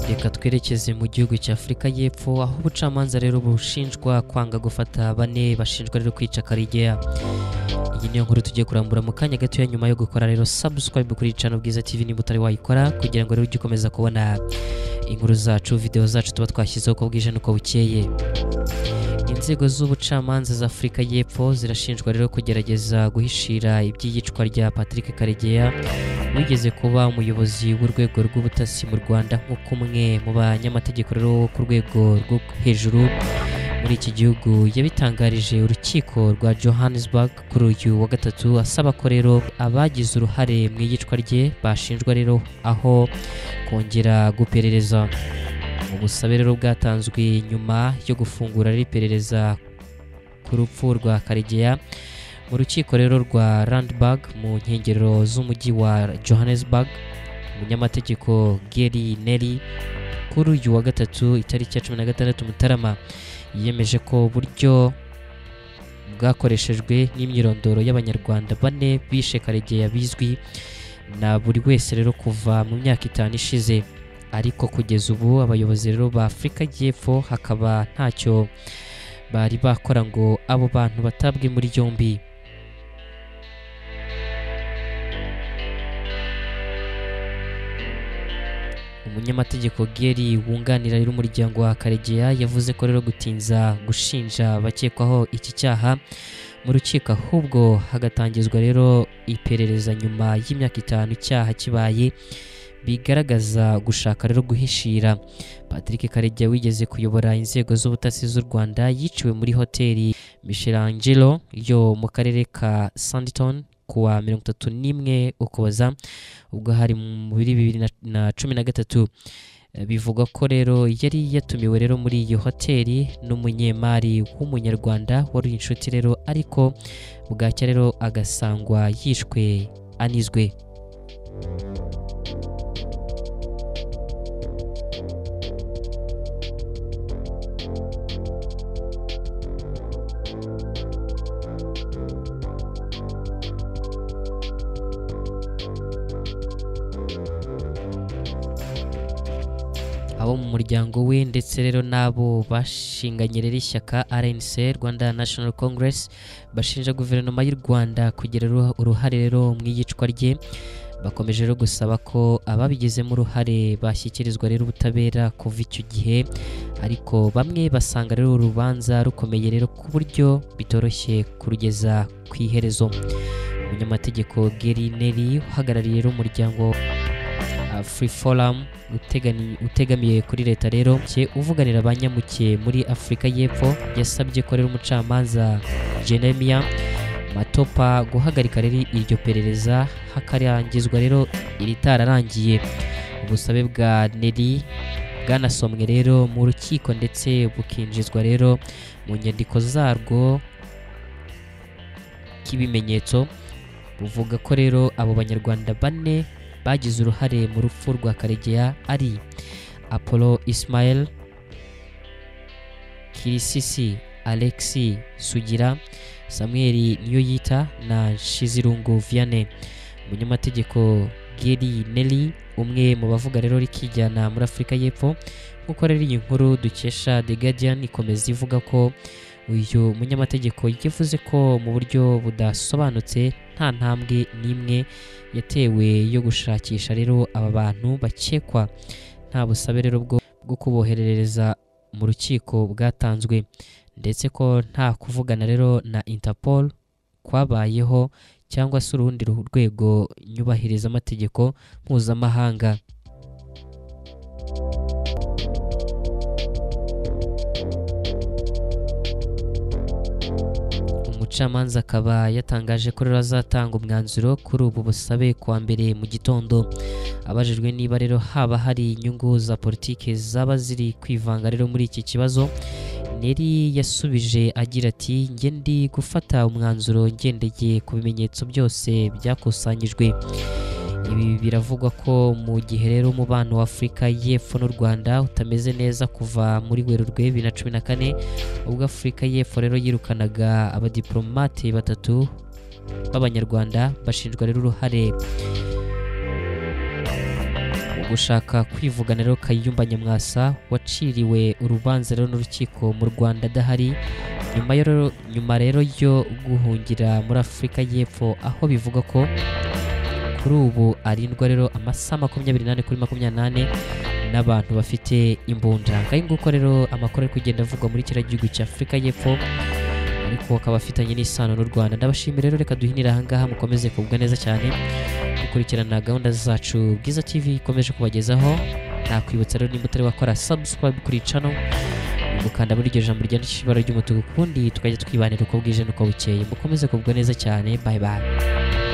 reka twerekeze mu gihugu cya Afurika y'Epfo aho ubucamanza rero bushinjwa kwanga gufata bane bashinjwa rero kwica Karegeya iyi niyo nkuru tugiye kurambura mu kanya gatoya nyuma yo gukora rero subscribe kuri Channel Bwiza TV niba utari wayikora kugira ngo rero ujye ukomeza kubona inkuru zacu video zacu tuba twashyizeho uko bwije n'uko bukeye inzego z'ubucamanza za Afurika y'Epfo zirashinjwa rero kugerageza guhishira iby'iyicwa rya Patrick Karegeya wigeze kuba umuyobozi w'urwego rw'ubutasi mu Rwanda nk'uko umwe mu banyamategeko rero wo ku rwego rwo hejuru muri iki gihugu yabitangarije urukiko rwa Johannesburg kuri uyu wa gatatu asaba ko rero abagize uruhare mu iyicwa rye bashinjwa rero aho kongera guperereza ubusabe rero bwatanzwe nyuma yo gufungura rero iperereza ku rupfu rwa Karegeya mu rukiko rero rwa Randburg mu nkengero z'umujyi wa Johannesburg umunyamategeko Gary Neri kuri uyu wa gatatu itariki ya cumi na gatandatu Mutarama yiyemeje ko uburyo bwakoreshejwe n'imyirondoro y'Abanyarwanda bane bishe Karegeya bizwi na buri wese rero kuva mu myaka itanu ishize ariko kugeza ubu abayobozi rero ba Afurika y'Epfo hakaba ntacyo bari bakora ngo abo bantu batabwe muri yombi umunyamategeko Geri wunganira rero umuryango wa Karegeya yavuze ko rero gutinza gushinja abakekwaho iki cyaha mu rukiko ahubwo hagatangizwa rero iperereza nyuma y'imyaka itanu icyaha kibaye bigaragaza gushaka rero guhishira Patrick Karegeya wigeze kuyobora inzego z'ubutasi z'u Rwanda yiciwe muri hoteli Michelangelo yo mu karere ka Sandton kuwa mirongo itatu n'imwe ukuboza ubwo hari muri bibiri na- na cumi na gatatu Eh, bivugwa ko rero yari yatumiwe rero muri iyo hoteli n'umunyemari w'umunyarwanda wari inshuti rero ariko bwacya rero agasangwa yishwe anizwe abo mu muryango we ndetse rero n'abo bashinganye rero ishyaka RNC Rwanda National Congress bashinja guverinoma y'u Rwanda kugira uruha- uruhare rero mu iyicwa rye bakomeje rero gusaba ko ababigizemo uruhare bashyikirizwa rero ubutabera kuva icyo gihe ariko bamwe basanga rero urubanza rukomeye rero ku buryo bitoroshye kurugeza ku iherezo umunyamategeko Gary Neri uhagarariye rero umuryango uh, Free Forum utegani- utegamiye kuri leta rero cye uvuganira abanyamuke muri Afurika y'Epfo yasabye ko rero umucamanza Jeremia Matopa guhagarika rero iryo perereza hakarangizwa rero iritararangiye ubusabe bwa Neri bwanasomwe rero mu rukiko ndetse bukinjizwa rero mu nyandiko zarwo k'ibimenyetso buvuga ko rero abo banyarwanda bane bagize uruhare mu rupfu rwa Karegeya ari Apollo Ismail Kirisisi Alexi Sugira Samuel Niyoyita na Nshizirungu Vianney umunyamategeko Gary Nelly umwe mu bavuga rero rikijyana muri Afurika y'Epfo nk'uko rero iyi nkuru dukesha The Guardian ikomeza ivuga ko uyu munyamategeko yavuze ko mu buryo budasobanutse nta ntambwe n'imwe yatewe yo gushakisha rero aba bantu bakekwa nta busabe rero bwo bwo kuboherereza mu rukiko bwatanzwe ndetse ko nta kuvugana rero na Interpol kwabayeho cyangwa se urundi ru- rwego nyubahiriza amategeko mpuzamahanga umucamanza akaba yatangaje ko rero azatanga umwanzuro kuri ubu busabe kuwa mbere mu gitondo abajijwe niba rero haba hari inyungu za politiki zaba ziri kwivanga rero muri iki kibazo Neri yasubije agira ati njye ndi gufata umwanzuro ngendeye ku bimenyetso byose byakusanyijwe ibi biravugwa ko mu gihe rero umubano wa Afurika y'Epfo n'u Rwanda utameze neza kuva muri Werurwe bibiri na cumi na kane ubwo Afurika y'Epfo rero yirukanaga abadiplomate batatu b'Abanyarwanda bashinjwa rero uruhare gushaka kwivugana rero kayumba nyamwasa waciriwe urubanza rero n'urukiko mu rwanda adahari nyuma yo- nyuma rero yo guhungira muri afurika y'epfo aho bivugwa ko kuri ubu arindwa rero amasaha makumyabiri n'ane kuri makumyabiri n'ane n'abantu bafite imbunda ngayo nguko rero amakuru ari kugenda avugwa muri kiriya gihugu cya afurika y'epfo ariko akaba afitanye n'isano n'u rwanda ndabashimira rero reka duhinire ahangaha mukomeze kugubwa neza cyane gukurikirana gahunda zacu bwiza tv ikomeje kubagezaho nakwibutsa rero nimba utari wakora subscribe kuri cano gukanda muri iryo jambo ryandikishije ibara ry'umutuku ubundi tukajya twibanira uko bwije n'uko bukeye mukomeze kugubwa neza cyane bye bye